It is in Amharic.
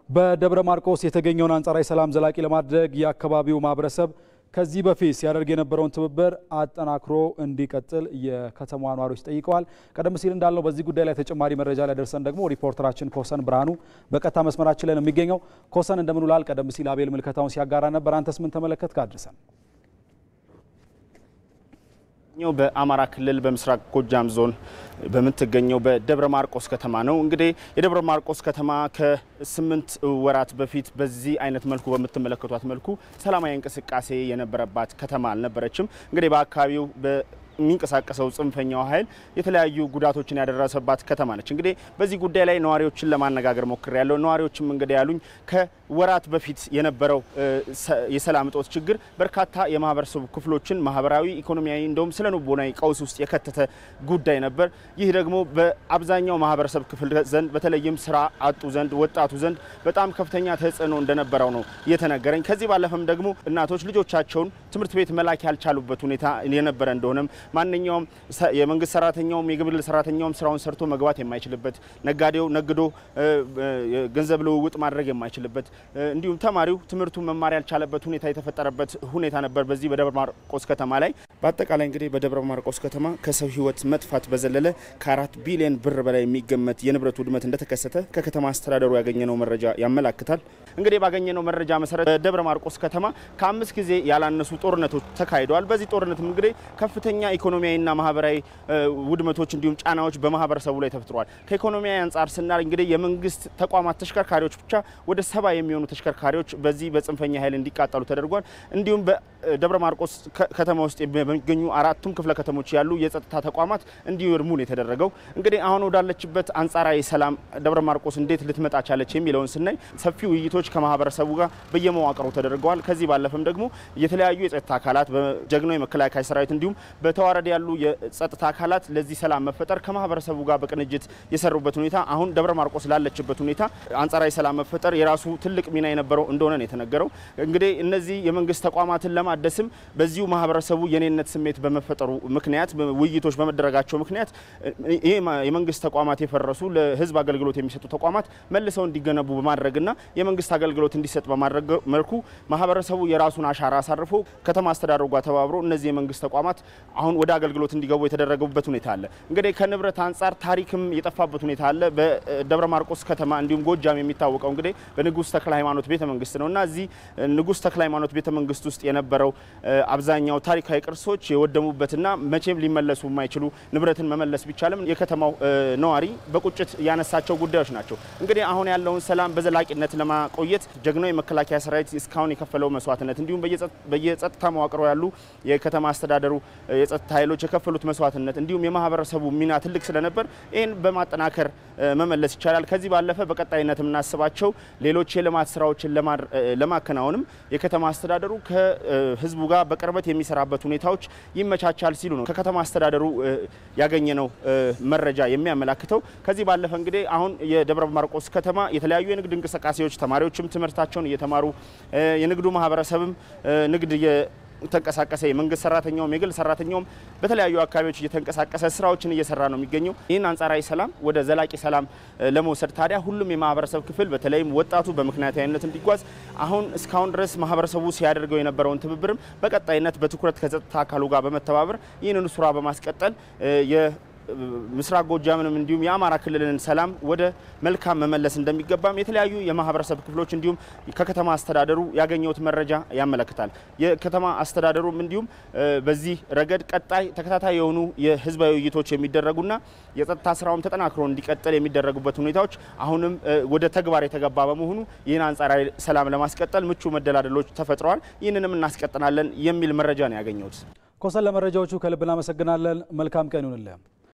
በደብረ ማርቆስ የተገኘውን አንጻራዊ ሰላም ዘላቂ ለማድረግ የአካባቢው ማህበረሰብ ከዚህ በፊት ሲያደርግ የነበረውን ትብብር አጠናክሮ እንዲቀጥል የከተማዋ ነዋሪዎች ጠይቀዋል። ቀደም ሲል እንዳልነው በዚህ ጉዳይ ላይ ተጨማሪ መረጃ ላይ ደርሰን ደግሞ ሪፖርተራችን ኮሰን ብርሃኑ በቀጥታ መስመራችን ላይ ነው የሚገኘው። ኮሰን እንደምን ውላል? ቀደም ሲል አቤል ምልከታውን ሲያጋራ ነበር። አንተስ ምን ተመለከትክ? አድርሰን ኛው በአማራ ክልል በምስራቅ ጎጃም ዞን በምትገኘው በደብረ ማርቆስ ከተማ ነው። እንግዲህ የደብረ ማርቆስ ከተማ ከስምንት ወራት በፊት በዚህ አይነት መልኩ በምትመለከቷት መልኩ ሰላማዊ እንቅስቃሴ የነበረባት ከተማ አልነበረችም። እንግዲህ በአካባቢው የሚንቀሳቀሰው ጽንፈኛው ኃይል የተለያዩ ጉዳቶችን ያደረሰባት ከተማ ነች። እንግዲህ በዚህ ጉዳይ ላይ ነዋሪዎችን ለማነጋገር ሞክር ያለው ነዋሪዎችም እንግዲህ ያሉኝ ከወራት በፊት የነበረው የሰላም እጦት ችግር በርካታ የማህበረሰቡ ክፍሎችን ማህበራዊ፣ ኢኮኖሚያዊ እንደውም ስነ ልቦናዊ ቀውስ ውስጥ የከተተ ጉዳይ ነበር። ይህ ደግሞ በአብዛኛው ማህበረሰብ ክፍል ዘንድ በተለይም ስራ አጡ ዘንድ ወጣቱ ዘንድ በጣም ከፍተኛ ተጽዕኖ እንደነበረው ነው የተነገረኝ። ከዚህ ባለፈም ደግሞ እናቶች ልጆቻቸውን ትምህርት ቤት መላክ ያልቻሉበት ሁኔታ የነበረ እንደሆነም ማንኛውም የመንግስት ሰራተኛውም የግብል ሰራተኛውም ስራውን ሰርቶ መግባት የማይችልበት ነጋዴው ነግዶ ገንዘብ ልውውጥ ማድረግ የማይችልበት እንዲሁም ተማሪው ትምህርቱን መማር ያልቻለበት ሁኔታ የተፈጠረበት ሁኔታ ነበር በዚህ በደብረ ማርቆስ ከተማ ላይ። በአጠቃላይ እንግዲህ በደብረ ማርቆስ ከተማ ከሰው ሕይወት መጥፋት በዘለለ ከአራት ቢሊዮን ብር በላይ የሚገመት የንብረት ውድመት እንደተከሰተ ከከተማ አስተዳደሩ ያገኘነው መረጃ ያመላክታል። እንግዲህ ባገኘነው መረጃ መሰረት በደብረ ማርቆስ ከተማ ከአምስት ጊዜ ያላነሱ ጦርነቶች ተካሂደዋል። በዚህ ጦርነትም እንግዲህ ከፍተኛ ኢኮኖሚያዊና ማህበራዊ ውድመቶች እንዲሁም ጫናዎች በማህበረሰቡ ላይ ተፈጥሯል። ከኢኮኖሚያዊ አንጻር ስናል እንግዲህ የመንግስት ተቋማት ተሽከርካሪዎች ብቻ ወደ ሰባ የሚሆኑ ተሽከርካሪዎች በዚህ በጽንፈኛ ኃይል እንዲቃጠሉ ተደርጓል። እንዲሁም በደብረ ማርቆስ ከተማ ውስጥ በሚገኙ አራቱም ክፍለ ከተሞች ያሉ የጸጥታ ተቋማት እንዲወድሙ ነው የተደረገው። እንግዲህ አሁን ወዳለችበት አንጻራዊ ሰላም ደብረ ማርቆስ እንዴት ልትመጣ ቻለች የሚለውን ስናይ ሰፊ ውይይቶች ከማህበረሰቡ ጋር በየመዋቅሩ ተደርገዋል። ከዚህ ባለፈም ደግሞ የተለያዩ የጸጥታ አካላት በጀግናው የመከላከያ ሰራዊት እንዲሁም በተዋረድ ያሉ የጸጥታ አካላት ለዚህ ሰላም መፈጠር ከማህበረሰቡ ጋር በቅንጅት የሰሩበት ሁኔታ አሁን ደብረ ማርቆስ ላለችበት ሁኔታ አንጻራዊ ሰላም መፈጠር የራሱ ትልቅ ሚና የነበረው እንደሆነ ነው የተነገረው። እንግዲህ እነዚህ የመንግስት ተቋማትን ለማደስም በዚሁ ማህበረሰቡ የኔነት ስሜት በመፈጠሩ ምክንያት ውይይቶች በመደረጋቸው ምክንያት ይህ የመንግስት ተቋማት የፈረሱ ለህዝብ አገልግሎት የሚሰጡ ተቋማት መልሰው እንዲገነቡ በማድረግና የመንግስት አገልግሎት እንዲሰጥ በማድረግ መልኩ ማህበረሰቡ የራሱን አሻራ አሳርፎ ከተማ አስተዳደሩ ጋር ተባብሮ እነዚህ የመንግስት ተቋማት አሁን ወደ አገልግሎት እንዲገቡ የተደረገበት ሁኔታ አለ። እንግዲህ ከንብረት አንጻር ታሪክም የጠፋበት ሁኔታ አለ። በደብረ ማርቆስ ከተማ እንዲሁም ጎጃም የሚታወቀው እንግዲህ በንጉስ ተክለ ሃይማኖት ቤተ መንግስት ነው እና እዚህ ንጉስ ተክለ ሃይማኖት ቤተ መንግስት ውስጥ የነበረው አብዛኛው ታሪካዊ ቅርሶች የወደሙበትና መቼም ሊመለሱ የማይችሉ ንብረትን መመለስ ቢቻልም የከተማው ነዋሪ በቁጭት ያነሳቸው ጉዳዮች ናቸው። እንግዲህ አሁን ያለውን ሰላም በዘላቂነት ለማቆየት ጀግናው የመከላከያ ሰራዊት እስካሁን የከፈለው መስዋዕትነት እንዲሁም በየጸጥታ መዋቅሮ ያሉ የከተማ አስተዳደሩ የጸጥታ ኃይሎች የከፈሉት መስዋዕትነት እንዲሁም የማህበረሰቡ ሚና ትልቅ ስለነበር ይህን በማጠናከር መመለስ ይቻላል። ከዚህ ባለፈ በቀጣይነት የምናስባቸው ሌሎች የልማት ስራዎችን ለማከናወንም የከተማ አስተዳደሩ ከህዝቡ ጋር በቅርበት የሚሰራበት ሁኔታዎች ይመቻቻል ሲሉ ነው ከከተማ አስተዳደሩ ያገኘነው መረጃ የሚያመላክተው። ከዚህ ባለፈ እንግዲህ አሁን የደብረ ማርቆስ ከተማ የተለያዩ የንግድ እንቅስቃሴዎች ተማሪዎችም ትምህርታቸውን እየተማሩ የንግዱ ማህበረሰብም ንግድ ተንቀሳቀሰ የመንግስት ሰራተኛውም የግል ሰራተኛውም በተለያዩ አካባቢዎች እየተንቀሳቀሰ ስራዎችን እየሰራ ነው የሚገኘው። ይህን አንጻራዊ ሰላም ወደ ዘላቂ ሰላም ለመውሰድ ታዲያ ሁሉም የማህበረሰብ ክፍል በተለይም ወጣቱ በምክንያታዊነት እንዲጓዝ አሁን እስካሁን ድረስ ማህበረሰቡ ሲያደርገው የነበረውን ትብብርም በቀጣይነት በትኩረት ከጸጥታ አካሉ ጋር በመተባበር ይህንን ስራ በማስቀጠል ምስራቅ ጎጃምንም እንዲሁም የአማራ ክልልን ሰላም ወደ መልካም መመለስ እንደሚገባም የተለያዩ የማህበረሰብ ክፍሎች እንዲሁም ከከተማ አስተዳደሩ ያገኘሁት መረጃ ያመለክታል። የከተማ አስተዳደሩም እንዲሁም በዚህ ረገድ ቀጣይ ተከታታይ የሆኑ የህዝባዊ ውይይቶች የሚደረጉና የጸጥታ ስራውም ተጠናክሮ እንዲቀጥል የሚደረጉበት ሁኔታዎች አሁንም ወደ ተግባር የተገባ በመሆኑ ይህን አንጻራዊ ሰላም ለማስቀጠል ምቹ መደላደሎች ተፈጥረዋል። ይህንንም እናስቀጥናለን የሚል መረጃ ነው ያገኘሁት። ኮሰን፣ ለመረጃዎቹ ከልብ እናመሰግናለን። መልካም ቀን ይሁንልህ።